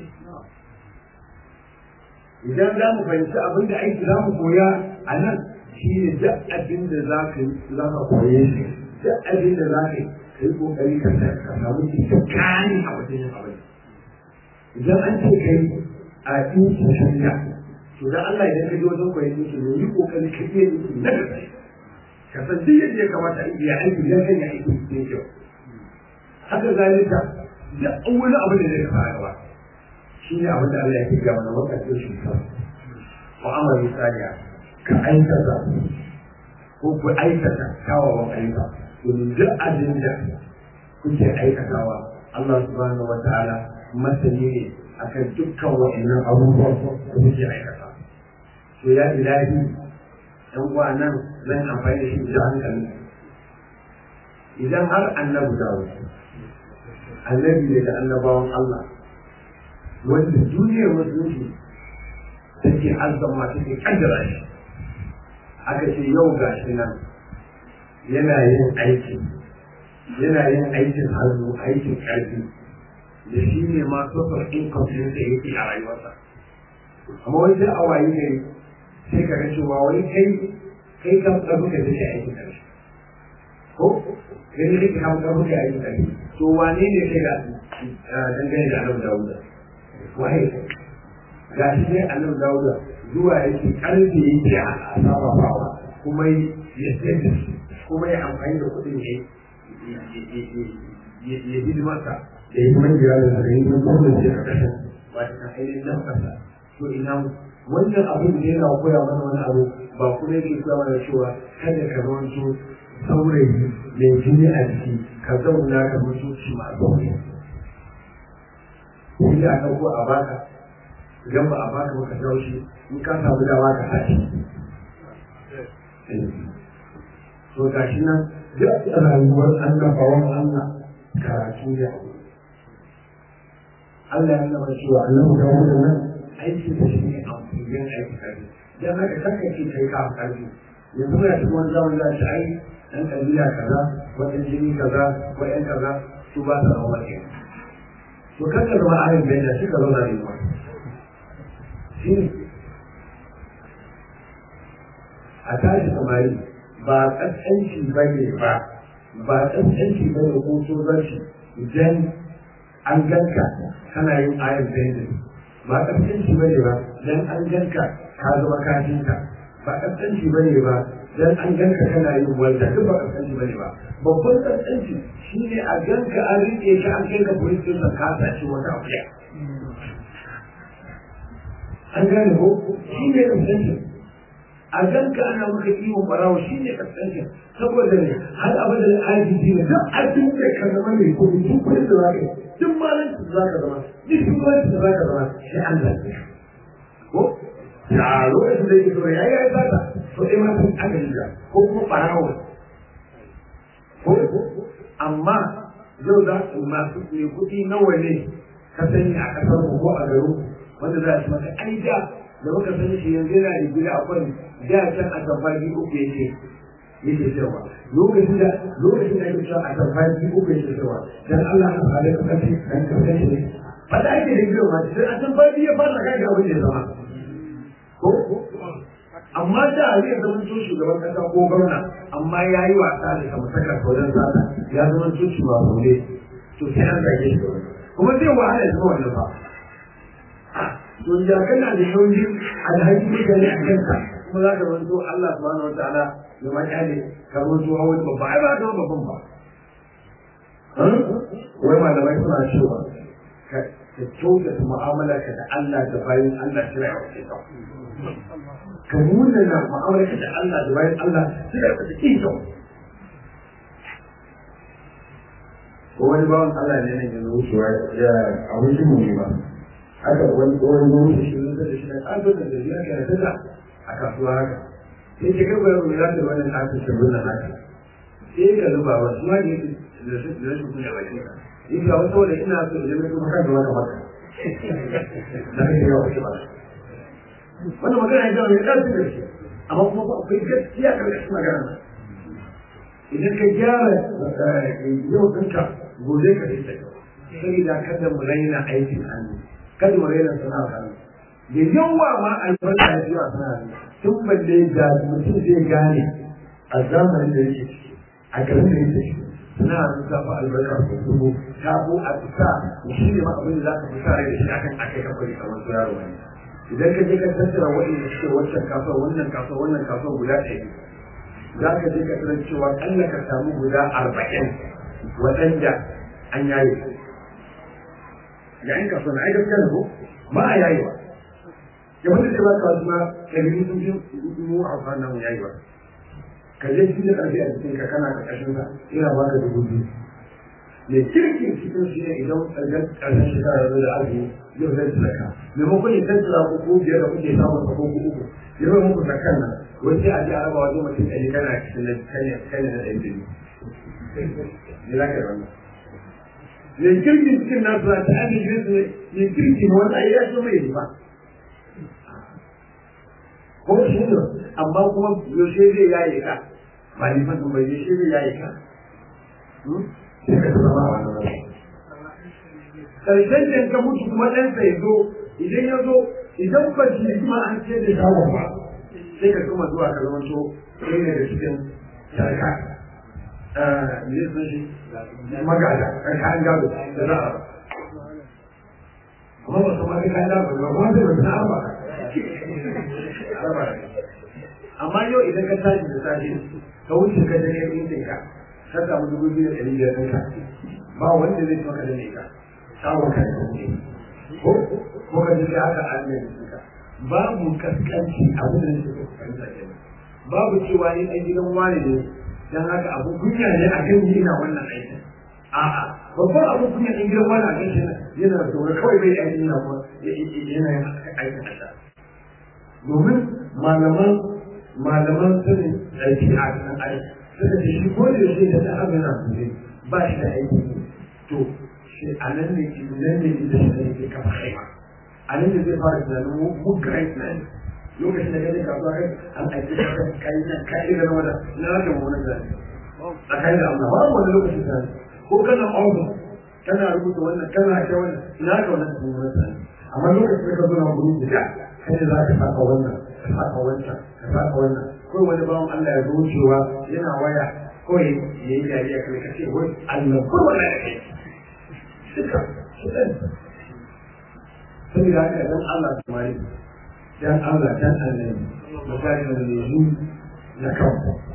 idan za mu fahimci abin da aiki za mu koya a nan shi ne duk abin da za ka yi za ka koye shi duk abin da za ka yi ka yi ƙoƙari ka samu cikin kani a wajen yin abin idan an ce kai a ɗinki shirya to dan Allah idan ka je wajen koyon ɗinki ne yi ƙoƙari ka iya ɗinki na gaske ka san duk yadda ya kamata a iya aiki dan kan ya aiki cikin kyau haka zalika duk wani abu da zai kafa a gaba shi ne abin da Allah ya fi gaba na wakasar shi ka mu'amala misaliya ka aikata ko ku aikata kyawawan ayyuka domin duk abin da kuke aikatawa Allah subhanahu wa ta'ala masani ne akan dukkan wa'annan abubuwan da muke aikata to ya ilahi yan uwa nan zan amfani da shi da hankali idan har annabi dawo annabi daga annabawan Allah wanda duniyar musulunci take azzama take kaddara shi aka ce yau ga shi nan yana yin aiki yana yin aikin hannu aikin ƙarfi da shi ne ma sofar income ɗin da yake a rayuwarsa amma wani sai a wayi gari sai ka ga cewa wani kai kai kan ƙarfi ka take aikin ƙarfi ko kai ne kake kan ƙarfi ka aikin ƙarfi to wane ne kai ga dangane da annabi dawuda waye ga shi ne annabi dawuda zuwa yake ƙarfi yake a sarrafawa kuma ya sayar da shi kuma ya amfani da kuɗin ne ya hidimarsa da yi man jira da yi man gwamnati a ƙasar ba ta ainihin nan ƙasa to ina wannan abin da yana koya mana wani abu ba kuma yake koya mana cewa kada ka zamanto saurayi mai jini a jiki ka zauna ka mutunci ma zaune shi da aka ko a baka idan ba a baka ba ka jawo shi in ka samu dama ka tashi to gashi nan duk rayuwar annabawan Allah karatu ya Allah ya nuna cewa annabi da wannan nan aiki da shi ne amfanin aiki kare dan haka kaka ce kai ka karfi yanzu ya ci wani zaman za shi ai dan kabila kaza ko dan jini kaza ko yan kaza su ba su rawa ke to kaka zama ayin bai da shi ka zauna ne ba shi a tashi samari ba kaskanci ba ne ba ba kaskanci ba ne ko tsoronci idan an ganka kana yin ayar zaidin ba kaskanci ba ne ba dan an ganka ka zama kafinka ba kaskanci ba ne ba dan an ganka kana yin wanda duk ba kaskanci ba ne ba babban kaskanci shine a ganka an rike ka an kai ka police station ka sace wata akuya an gane ko shi ne kaskanci a ganka ana maka kiwon barawa shi ne kaskancin saboda ne har abada da ajiyi ne duk abin da ka zama mai kudi duk kudin da za ka yi duk malin da za ka zama duk shugabanci da za ka zama shi Allah ne ko ya lokacin da yake zuwa ya yi ya zata to dai ma sun aka yi ko kuma barawa ko amma yau za su masu mai kudi nawa ne ka sani a kasar ko a garin wanda za su maka ai da da muka sani shi yanzu yana da gida akwai da can a tamfani uku yake yake cewa lokacin da lokacin da yake cewa a tamfani uku yake cewa dan Allah ka fara ka kace dan ka kace ne ba da ake da gidan ma sai a tamfani ya fara kai abin da ya zama ko amma da zai zama to shugaban kasa ko gwamna amma ya yi wasa da kamar saka wajen sata ya zama to shugaba ne to sai an zage shi kuma zai wahala ya zama wannan ba to ya kana da nauyi alhaji mutane a kanka kuma za ka wanto Allah subhanahu wa ta'ala ya ma kyale ka wanto hawa babba ai ba ka babban ba wai malamai suna cewa ka kyautata mu'amala ka da Allah da bayan Allah shi ya wace ka ka nuna na mu'amala ka da Allah da bayan Allah shi ya wace ka ko wani bawan Allah ne nan yanzu wucewa ya abin shi mu ne ba haka wani tsohon zuwa shi ne da shi na ƙarfi da zai yake da tada a kasuwa haka sai ke gaba yau ya ta wani ƙarfi shi wannan haka sai ka zuba wa shi ma da yake da shi da shi kuma ba shi ka yi ga wasu wanda ina so idan mutum kan da wata maka da kai yawa shi ba wannan magana ya zama ya ƙarfi da shi amma kuma ba akwai gaskiya ƙarƙashin magana idan ka gyara yau ɗinka gobe ka rike saboda kada mu raina aikin hannu kada mu raina sana'ar hannu da yawa ma albarka ya zuwa sana'ar hannu tun balle ga mutum zai gane a zamanin da yake ciki a garin da yake ciki sana'ar hannu ta fi albarka ko dubu ta bu a fita shi ne ma abin da za ka fi sa rai da shi akan akai ka kwari kamar su yaro wani idan ka je ka tattara waɗanda suke wancan kasuwa wannan kasuwa wannan kasuwa guda ɗaya za ka je ka tarar cewa ƙalla ka samu guda arba'in waɗanda an yaye su yayin kasuwa na aikata da ko ba a yayi ba ya wanda ce ba ka wasu ma ɗari sun fi mu a kwana mu yayi ba ka je cikin ƙarfi a cikin ka kana ka ƙashin sa ina ba ka dubu biyu mai kirkin cikin shi ne idan ƙarshen ƙarshen shekara ya zo da azumi yau zai sadaka maimakon ya tattara ku ko biyar da kuke samun sa ko ku uku ya bai muku zakan nan wai sai a ji a raba wajen mutum ɗari kana cikin na kanya kanya na ɗan jini ne za ka yi wannan mai kirkin cikin nasu na ta ake jirin su mai kirki ne wanda ya so mai yi ba ko shi ne amma kuma yaushe zai yaye ka ba ni fa bai yaushe zai yaye ka sai ka zama a wannan rayuwa karshen da ka mutu kuma ɗansa ya zo idan ya zo idan ba shi kuma an ce da shawon ba sai ka kuma zuwa ka zama to ɗaya daga cikin sarka ne sun shi magada kan kayan gado da za a amma ba su ma kai kayan gado ba kuma sai ba su na arba amma yau idan ka tashi da safe ka wuce ka je kai ɗinkin ka ka samu dubu biyu da ɗari biyar ɗinka ba wanda zai maka da ne ka samun kai ko ko ka ji haka an ne ka babu kaskanci abin da nake fahimta kenan babu cewa ni ɗan gidan wani ne dan haka abu kunya ne a kan yi ina wannan aikin a'a babban abu kunya ɗan gidan wani a kan shi yana zaune kawai bai aikin yana kuma yana yin aikin a domin malaman malaman sanin aiki a kan aiki suka ce shi ko da yaushe da ta abin na ba shi da aiki to shi a nan ne ke nan ne da shi ne ke kafa haima a nan ne zai fara tunanin mu great man lokacin da kaje kasuwa kai an aiki ka kai nan kai da nan wanda na rage mu wannan zai tsakani da Allah ba wani lokacin da ko kana office kana rubuta wannan kana ta wannan ina ka wannan kuma wannan amma lokacin da ka zo na gurin da kai za ka saka wannan ka saka wancan ka saka wannan ko wani bawan Allah ya zo wucewa yana waya kawai ya yi dariya kai ka ce wai Allah ko wala da kai suka suka saboda haka dan Allah samari dan Allah dan annabi misali da yanzu na kan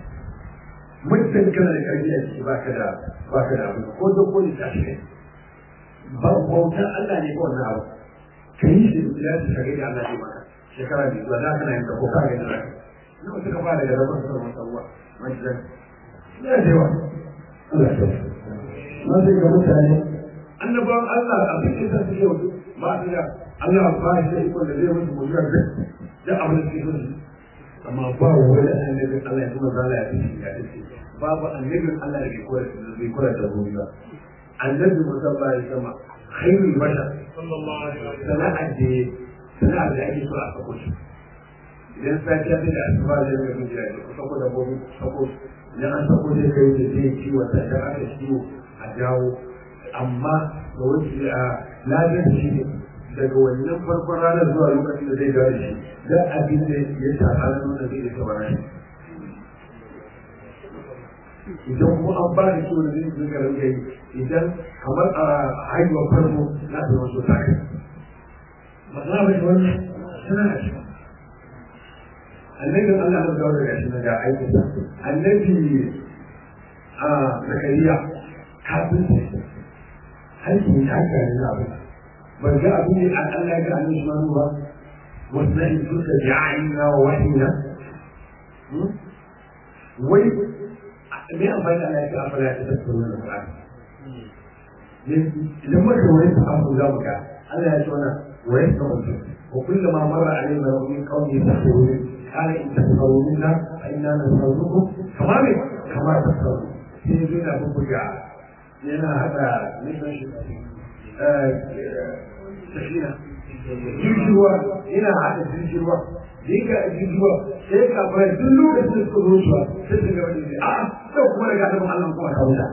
mutum kana da karfi a ciki baka da baka da abu ko da ko da shi ba bautar Allah ne ko wannan abu kai shi da ya shiga da Allah ne maka shekara biyu ba za ka na yin ko ka ga da nawa suka fara da rabon sa masalwa majidan ya da yawa Allah ya na sai ga mutane annabawan Allah abin da sa suke wato ba su da Allah ba shi da iko da zai musu mutuwa da da abin da suke so amma ba wani annabin Allah ya kuma zala ya fi ya dace babu annabin Allah da bai kula da ruwa ba annabi musamman ya sama khairul bashar sallallahu alaihi wasallam sana'ar da sana'ar da ake so a sako shi idan safiya sai da asuba zai ga mun jira ku sako da gobe sako idan an sako zai kai da zai ciwo ta da aka ciwo a jawo amma da wani a lafiyar shi ne daga wannan farkon ranar zuwa lokacin da zai dawo da shi da abin da ya shafa na nuna zai isa bara shi idan kuma an ba da ciwo da zai zuga rinka yi idan kamar a haihuwar farko na ta wasu ta kai ba za a bai wannan suna da shi annabin Allah ya dawo daga shi daga aikin annabi a zakariya kafin aiki ta gari na abu ban ga abin da an Allah ga annabi Usman ba wannan duka da ayyuna wa wahina wai me amfani da Allah ya afala ta tafsirin da Qur'ani idan muka wani abu za mu ga Allah ya ce wannan wa yasma'u wa kullama marra alayna min qawmi tasawwur قال إن تسخروا منا فإنا نسخر منكم كما كما تسخرون في دون ببجع لأن هذا مثل سكينة jirgiwa ina haɗa jirgiwa da yake a jirgiwa sai ka fara duk lokacin da suka zo shi sai su gaba da shi a sai kuma daga gaban Allah kuma ka wuta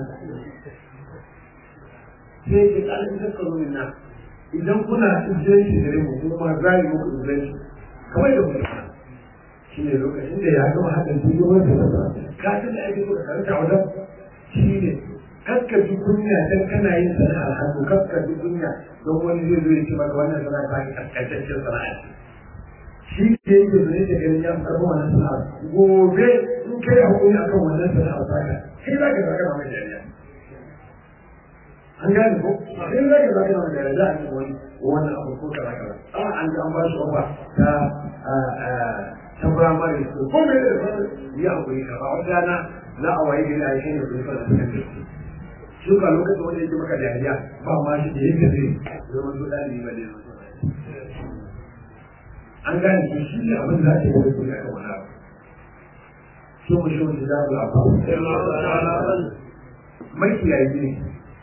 sai ke kalin zakaru min na idan kuna izinin shi gare mu kuma za yi muku izinin shi kamar da kuma shi ne lokacin da ya gama haɗin jirgin wanda da ka san da ake so ka karanta wajen shi ne kakkaji kunya dan kana yin sana'ar hannu kakkaji kunya don wani zai zo ya ce maka wannan sana'a ta ki kaskantaccen sana'a shi ke yake zo ne da ganin ya karɓi wannan sana'a gobe in kai hakuri akan wannan sana'a ta ka kai za ka zaka mai jariya an gane ko kai za ka zaka mai jariya za a yi wani wannan abu ko kaza kaza a an ga an ba shi ofa ta ta firamare su ko mai da ya hakuri ka ba wata rana za a waye gari a yi shi ne kuma da suka shi ba lokacin wanda yake maka dariya ba ma shi da yake zai zama to ɗalibi ba ne an gane shi shi ne abin da ake yi da kuma aka wani abu shi mu shi mu da abu makiyayi ne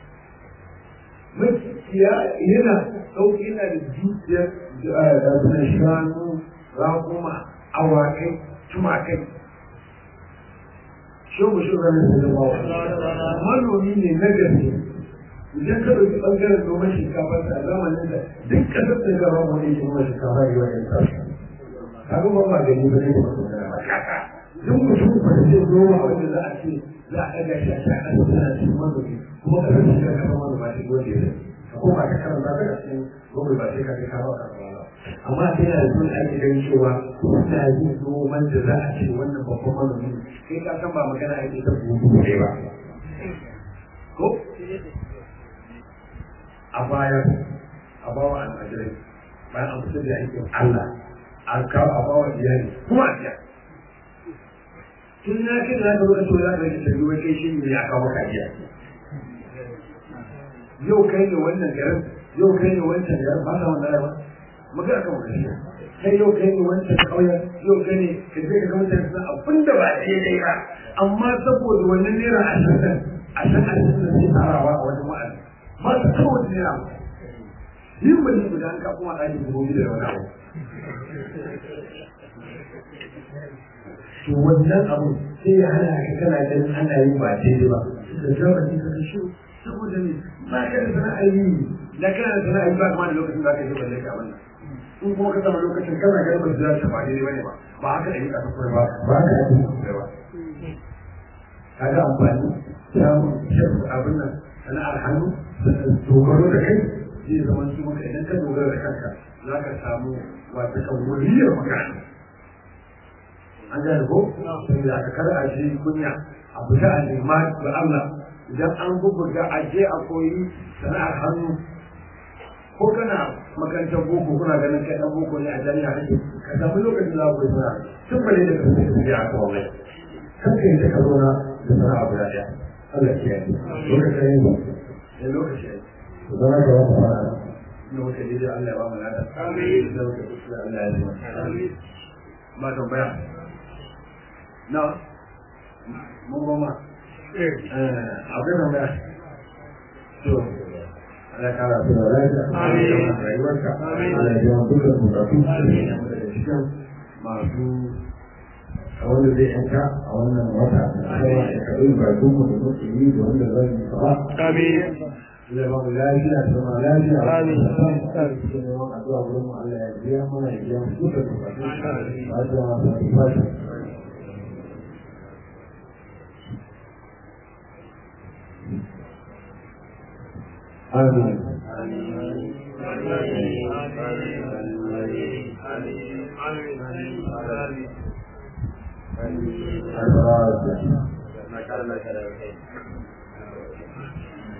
makiya yana ɗauki yana da dukiyar da shanu raƙuma awakai tumakai shogo shogo ne da bawa manomi ne na gaske idan ka ɗauki ɓangaren noman shinkafa a zamanin da duk ƙasar da gaba wani ke noman shinkafa yi wajen tashi kaga ba ma gani ba ne ba su gana ba duk mutum ba da zai noma abin da za a ce za a ɗaga shi a shi a ƙasar tana cikin manomi kuma ƙasar shi ka kafa manoma shi wanda ya zai ko ba ka karanta daga cikin gobe ba sai ka kai ka ba ka ba amma sai yana da zuwa ake ganin cewa suna yin noman da za a ce wannan babban manomi sai ka san ba magana ake ta bugu ne ba ko a baya a bawa almajirai bayan an fitar da aikin Allah an kawo a bawa iyali kuma a biya tun na kin za ka zo ka so za ka rage tabi wai kai shi ne ya kawo maka biya yau kai ne wannan garin yau kai ne wancan garin ba sa wannan rayuwa maka aka maka shi kai yau kai ne wancan kauyen yau kai ne ka je ka ga mutane suna abin da ba daidai ba amma saboda wannan naira ashirin ashirin ashirin da zai tarawa a wajen wa'azi ba su kawo wata naira ba yin ba ne guda an ka kuma ɗakin dubu biyu da wani abu to wannan abu sai ya hana ka kana ganin ana yin ba daidai ba da zama ne ka shi saboda ne ba ka da sana'a yi da kana da sana'a yi ba kuma da lokacin da aka yi balle ka wannan in kuma ka samu lokacin kana ganin ba za ta ba daidai bane ba ba haka da yi ka kuma ba ba haka da yi ba kaga amfani samun shafi abin nan sana'ar hannu dogaro da kai zai zama su maka idan ka dogara da kanka za ka samu wata kan wuriyar magana an gane ko sai da aka kar a shi kunya a fita a nema da Allah idan an bubbuga a je a koyi sana'ar hannu ko kana makarantar boko kuna ganin kai dan boko ne a jami'a kake ka samu lokacin da ku sana'a tun bane da kake tafiya a kawo mai kan kai ta ka zauna da sana'a guda ɗaya Allah ya yi lokacin yin ba ne lokaci ya yi zama ka wata fara ne wata ne da Allah ya ba mu nada amin da wata kusa Allah ya yi amin ma tambaya na mun goma abin da mai to Allah kara su da lafiya amin rayuwarka amin Allah ya yawan dukkan bukatu amin da cikin masu a wanda zai yanka a wannan wata a yawa da kaɗai ba dumu da muke yi da wanda zan yi ba amin Allah ya ba mu lafiya da zama lafiya Amin. cikin yawan addu'a wurin mu Allah ya biya mana ya biya mu dukkan bukatu ba da masu fashi آمين الفاتحة